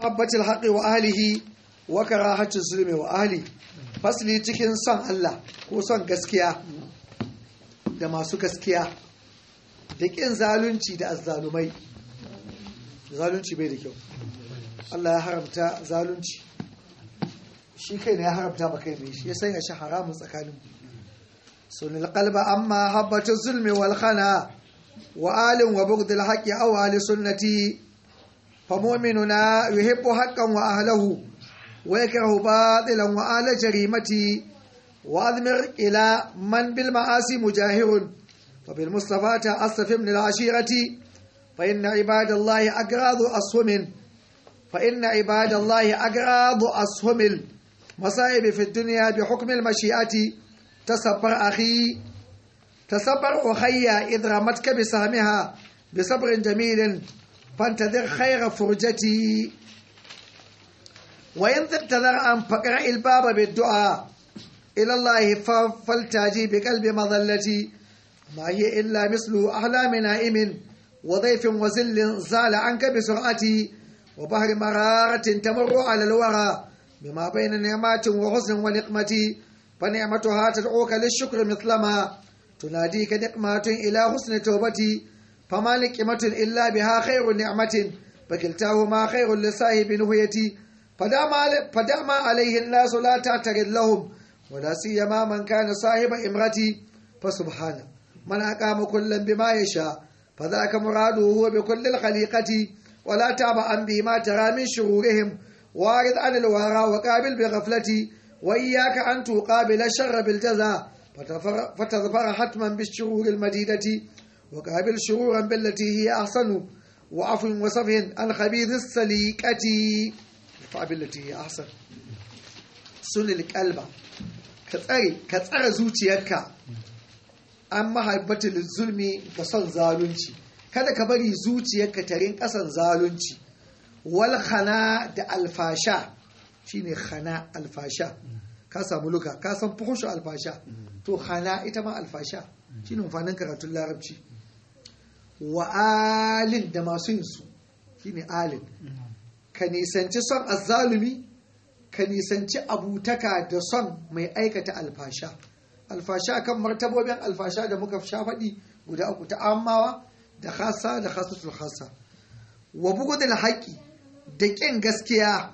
mahabbatil haqqi wa ahlihi wa karahatul zulmi wa ahli fasli cikin son Allah ko son gaskiya da masu gaskiya da ƙin zalunci da azzalumai zalunci bai da kyau Allah ya haramta zalunci shi kai ne ya haramta ba kai mai shi ya sanya shi haramun tsakanin sunil qalba amma habbatu zulmi wal khana wa alin wa bughdil haqqi aw ali sunnati fa mu'minuna yuhibbu haqqan wa ahlahu wa yakrahu batilan wa ala jarimati wa admir ila man bil ma'asi mujahirun fa bil mustafa ta asfim lil ashirati fa inna ibadallahi agradu ashumin fa inna ibadallahi agradu ashumil masa'ib fi dunya bi hukm al mashi'ati tasabbar akhi تصبر أخي إذ رمتك بسهمها بصبر جميل فانتظر خير فرجتي وإن تقتدر أن فقرأ الباب بالدعاء إلى الله فلتاجي بقلب مظلتي ما هي إلا مثل أحلام نائم وضيف وزل زال عنك بسرعتي وبحر مرارة تمر على الورى بما بين نعمات وحسن ونقمة فنعمتها تدعوك للشكر مثلما تناديك نقمة إلى حسن توبتي فما نقمة إلا بها خير نعمة فكلتاهما خير لصاحب نهيتي فدع ما عليه الناس لا تعتقد لهم ولا سيما من كان صاحب امرتي فسبحانه من أقام كلا بما يشاء فذاك مراده هو بكل الخليقة ولا تعب عن بما ترى من شرورهم وارد عن الورى وقابل بغفلتي وإياك أن تقابل الشر بالجزاء فتظفر حتما بالشرور المديدة وقابل شرورا بالتي هي أحسن وعفو وصفه عن خبيث السليكة بالتي هي أحسن سن القلب كتسري كتسر زوجيك an mahaibatul zulmi ga son zalunci kada ka bari zuciyarka ta rinka son zalunci wal khana da alfasha shine khana alfasha ka samu luka ka san fuhushu alfasha to hana ita ma alfasha shine amfanin karatun larabci wa alin da masu yin su shine alin ka nisanci son azzalumi ka nisanci abutaka da son mai aikata alfasha alfasha kan martabobin alfasha da muka sha faɗi guda uku ta amawa da khasa da khasatul khasa wa bugudul haƙi da ƙin gaskiya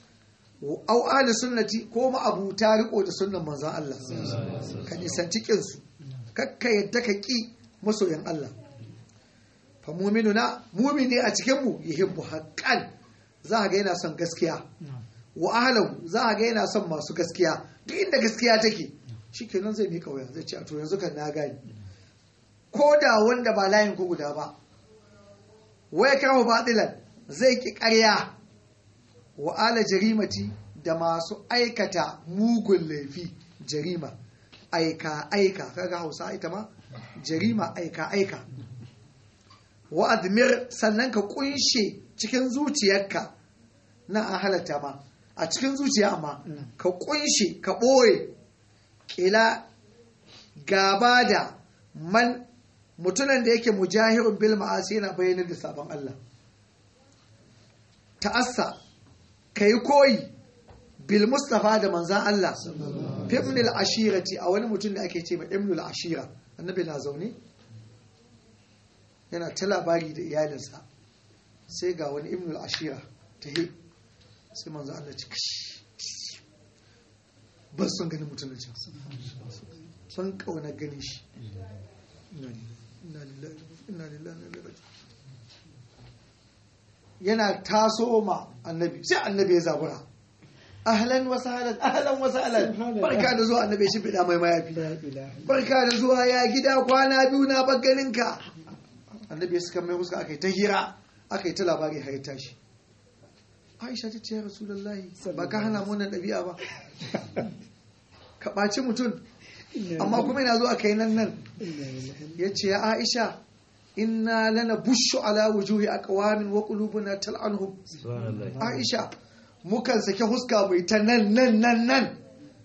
au ahli sunnati ko ma'abuta riko da sunnan manzon Allah ka nisanci kin su kakka yadda ka ki masoyan Allah fa mu'minuna mu'mini a cikin mu yuhibbu haqqan za ga yana son gaskiya wa ahlahu za ga yana son masu gaskiya duk inda gaskiya take shikenan zai mika waya zai ce a to yanzu kan na gani ko da wanda ba layin ku guda ba waya kawo batilan zai ki ƙarya wa ala jarimati da masu aikata mugun laifi jarima aika aika kaga hausa ita ma jarima aika aika wa admir sannan ka kunshe cikin zuciyarka na an halatta ma a cikin zuciya amma ka kunshe ka ɓoye ƙila gaba da man mutunan da yake mujahirun bil ma'asi yana bayyana da sabon Allah ta'assa ka yi koyi bil mustafa da manzan Allah fimnil ashirati a wani mutum da ake ce mai imnul ashira annabi na zaune yana ta labari da iyalinsa sai ga wani imnul ashira ta he sai manzan Allah ci kashi ban son ganin mutum da can ban kauna ganin shi yana taso ma annabi sai annabi ya zabura ahlan wa sahlan ahlan wa sahlan barka da zuwa annabi shi bida mai mayafi barka da zuwa ya gida kwana biyu na bagganin ka annabi ya suka mai huska akai ta hira akai ta labari har tashi Aisha ta ce ya Rasulullahi ba ka hana mu wannan ɗabi'a ba ka ɓaci mutum amma kuma yana zuwa kai nan nan ya ce ya Aisha inna lana bushu ala wujuhi aqwamin wa qulubuna tal'anhum Aisha mukan sake huska mai ta nan nan nan nan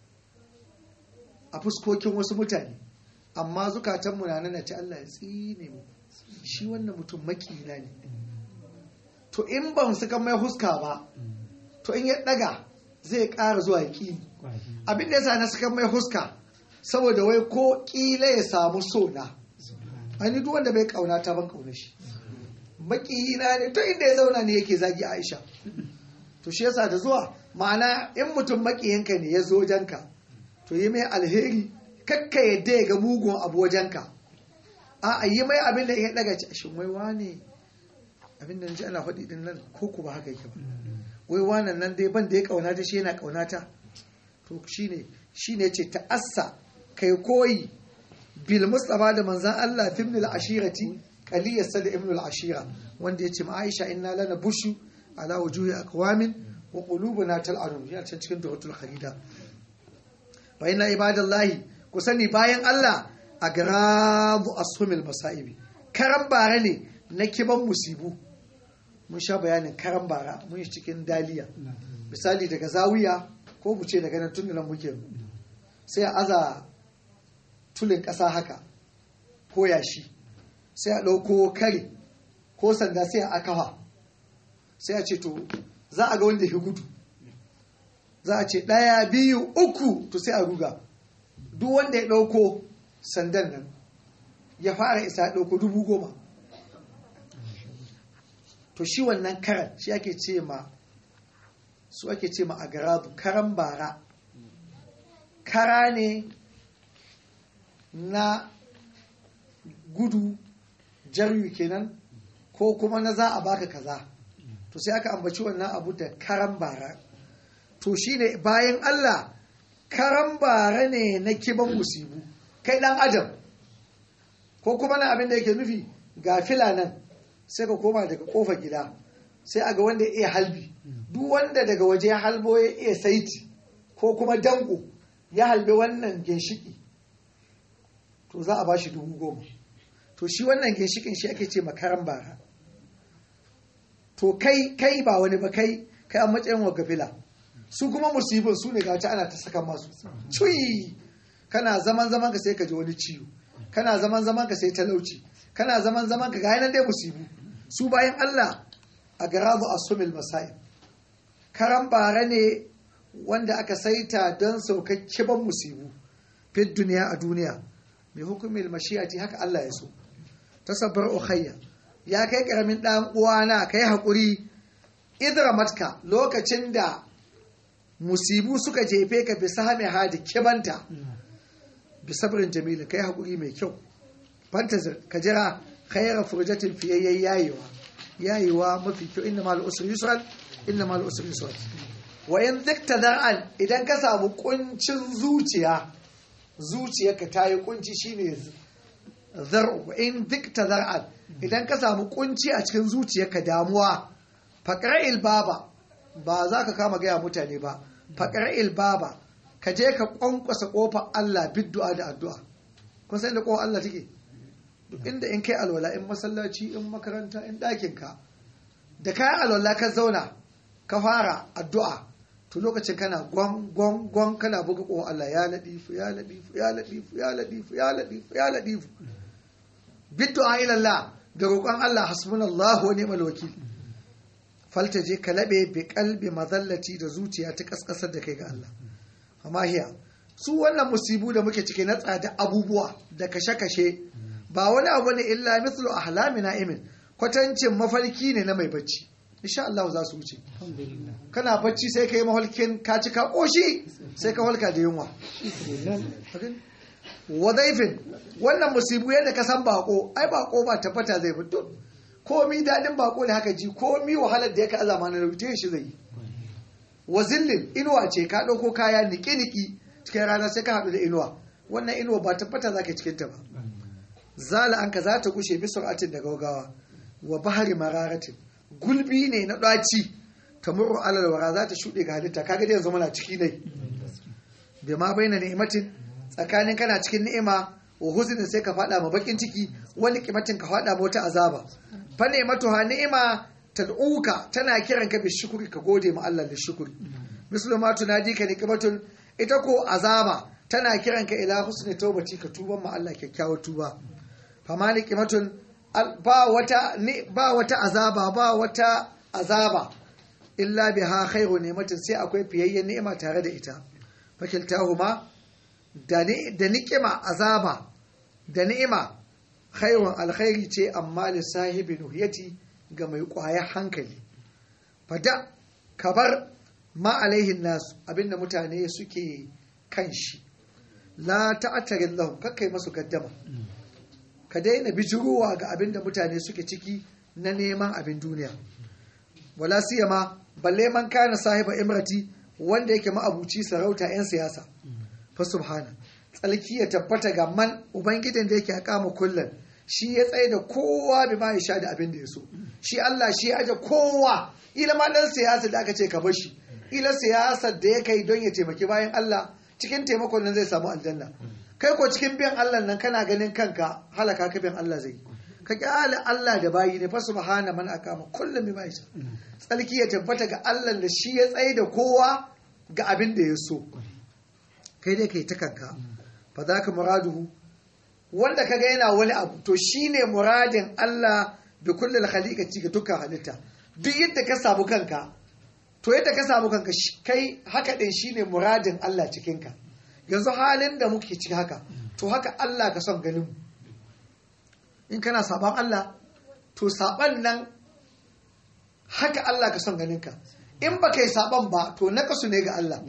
a fuskokin wasu mutane amma zukatanmu na nan ce Allah ya tsine mu shi wannan mutum makina ne to in ban suka mai huska ba to in ya daga zai ƙara zuwa ƙi abin da yasa na suka mai huska saboda wai ko ƙila ya samu so na ani duk wanda bai kauna ta ban kauna shi makiyina ne to inda ya zauna ne yake zagi Aisha to shi yasa da zuwa ma'ana in mutum makiyinka ne ya zo wajenka to yi mai alheri kakka yadda ya ga mugun abu wajenka a yi mai abin da ya daga ci shin wai wane abin da ji ana faɗi din nan ko ku ba haka yake ba wai wannan nan dai ban da ya kauna ta shi yana kauna ta to shine shine ce ta'assa kai koyi bil mustafa da manzan Allah fi ibn al-ashirati qaliyas da ibn al-ashira wanda yace ma Aisha inna lana bushu ala wujuhi aqwamin wa qulubuna tal'anu ya can cikin duratul kharida fa inna ibadallahi ku sani bayan Allah a garabu asumil masaibi karan bara ne na kiban musibu mun sha bayanin karan bara mun yi cikin daliya misali daga zawiya ko mu ce daga nan tun nan muke sai a aza tulin ƙasa haka ko yashi sai a ɗauko kare ko sanda sai a akawa sai a ce to za a ga wanda ya gudu za a ce ɗaya biyu uku to sai a ruga duk wanda ya ɗauko sandan nan ya fara isa ya ɗauko dubu goma to shi wannan karan shi ake ce ma su ake ce ma a garabu karan bara kara ne na gudu jaryu kenan ko kuma na za a baka kaza to sai aka ambaci wannan abu da karan bara to shine bayan Allah karan bara ne na kiban musibu kai dan adam ko kuma na abin da yake nufi ga fila nan sai ka koma daga kofa gida sai aga wanda ya iya halbi duk wanda daga waje ya halbo ya iya saiti ko kuma danko ya halbe wannan ginshiki to za a ba shi dubu goma to shi wannan ginshikin shi ake ce makaran bara to kai kai ba wani ba kai kai a matsayin wa gafila su kuma musibin su ne gata ana ta saka masu cuyi kana zaman zaman ka sai ka ji wani ciwo kana zaman zaman ka sai talauci kana zaman zaman ka ga nan dai musibu su bayan Allah a garazu asumil masai karan bara ne wanda aka saita don saukakkiban musibu fit duniya a duniya mai hukumin mashiyati haka Allah ya so tasabbar ukhayya ya kai karamin dan uwana kai hakuri idra matka lokacin da musibu suka jefe ka bi sahami hadi kibanta bi sabrin jamil kai hakuri mai kyau fantazir ka jira khayra furjatin fiyayyen yayewa yayewa mafi kyau inna mal usri yusran inna mal usri yusran wa in zikta dar'an idan ka samu kuncin zuciya zuciyarka ta yi kunci shine zar'u in dikta zar'an idan ka samu kunci a cikin zuciyarka damuwa faqra'il baba ba za ka kama gaya mutane ba faqra'il baba ka je ka kwankwasa kofar Allah biddu'a da addu'a kun san da kofar Allah take duk inda in kai alwala in masallaci in makaranta in ɗakin ka da kayan alwala ka zauna ka fara addu'a to lokacin kana gwan gwan gwan kana buga ko Allah ya ladifu ya ladifu ya ladifu ya ladifu ya ladifu ya ladifu bid'a ila Allah da roƙon Allah hasbunallahu wa ni'mal wakil falta je ka labe bi kalbi mazallati da zuciya ta kaskasar da kai ga Allah amma hiya su wannan musibu da muke cike na tsada abubuwa da kashe-kashe ba wani abu ne illa mithlu ahlami na'imin kwatancin mafarki ne na mai bacci insha Allah za su wuce kana bacci sai kai mahalkin ka ci ka koshi sai ka halka da yunwa wadaifin wannan musibu yadda ka san bako ai bako ba tabbata zai fito komi dadin bako ne haka ji komi wahalar da ya ka azama na rubuce shi zai yi wa zillin inuwa ce ka ɗauko kaya niki-niki cikin rana sai ka haɗu da inuwa wannan inuwa ba tabbata za ka cikin ta ba zala an ka za ta gushe bi sur'atin da gaugawa wa bahari mararatin gulbi ne na ɗaci ta murru alalwara za ta shuɗe ga halitta kaga dai yanzu muna ciki ne bai ma bayyana ni'imatin tsakanin kana cikin ni'ima wa huznin sai ka faɗa ma bakin ciki wani kimatin ka faɗa ma wata azaba fa ni'matu ha ni'ima tad'uka tana kiran ka bi shukuri ka gode ma Allah da shukuri mislu ma tunadi ka niqmatun ita ko azaba tana kiran ka ila husni tawbati ka tuban ma Allah kyakkyawar tuba fa ma niqmatun ba wata ba wata azaba ba wata azaba illa biha khairu ni'matin sai akwai fiyayyen ni'ima tare da ita fakiltahuma da da ni'ima azaba da ni'ima khairun alkhairi ce amma li sahibi nuhiyati ga mai kwaya hankali fada kabar ma alaihin nasu abinda mutane suke kan shi la ta'attarin lahum kakkai masu gaddama ka daina bijirowa ga abinda mutane suke ciki na neman abin duniya wala siyama balle man kana sahiba imrati wanda yake ma'abuci sarauta 'yan siyasa fa subhana tsalki ya tabbata ga man ubangidan da yake akama kullum shi ya tsaye da kowa bi ma ya sha da abin da ya so shi Allah shi ya aje kowa ila ma dan siyasa da aka ce ka bashi ila siyasar da ya kai don ya taimaki bayan Allah cikin taimakon nan zai samu aljanna kai ko cikin biyan Allah nan kana ganin kanka halaka ka biyan Allah zai ka kyale Allah da bayi ne fa subhana man akama kullum bi ma ya sha tsalki ya tabbata ga Allah da shi ya tsaye da kowa ga abin da ya so kai dai kai ta kanka fa za ka muraduhu wanda ka ga yana wani abu to shine muradin Allah da kullum khaliqati ga dukkan halitta duk yadda ka samu kanka to yadda ka samu kanka kai haka din shine muradin Allah cikin ka yanzu halin da muke ciki haka to haka Allah ka son ganin mu in kana saban Allah to saban nan haka Allah ka son ganin ka in ba kai saban ba to nakasu ne ga Allah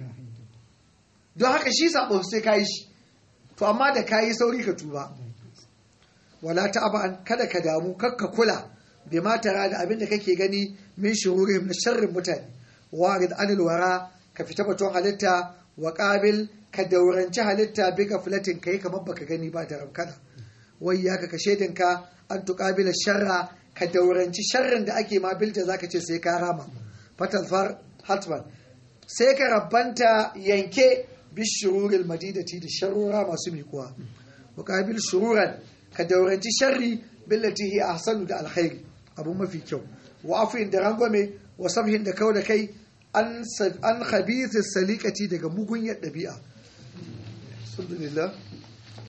don haka shi sabon sai ka yi shi to amma da ka yi sauri ka tuba wala ta'aba kada ka damu kakka kula bai matara da abin da kake gani min shuhurihim na sharrin mutane warid anil wara ka fita batun halitta wa qabil ka dauranci halitta bi gaflatin kai kamar baka gani ba da rabkana wai ya ka kashe ka an tuqabila sharra ka dauranci sharrin da ake ma bilta zaka ce sai ka rama fatalfar hatman sai ka rabbanta yanke bishururil madidati da sharura masu mikuwa muqabil shururan ka dauranci sharri billati hi ahsanu da alkhairi abu mafi kyau wa afin da rangwame wa sabhin da kau da kai an an khabith salikati daga mugunyar dabi'a alhamdulillah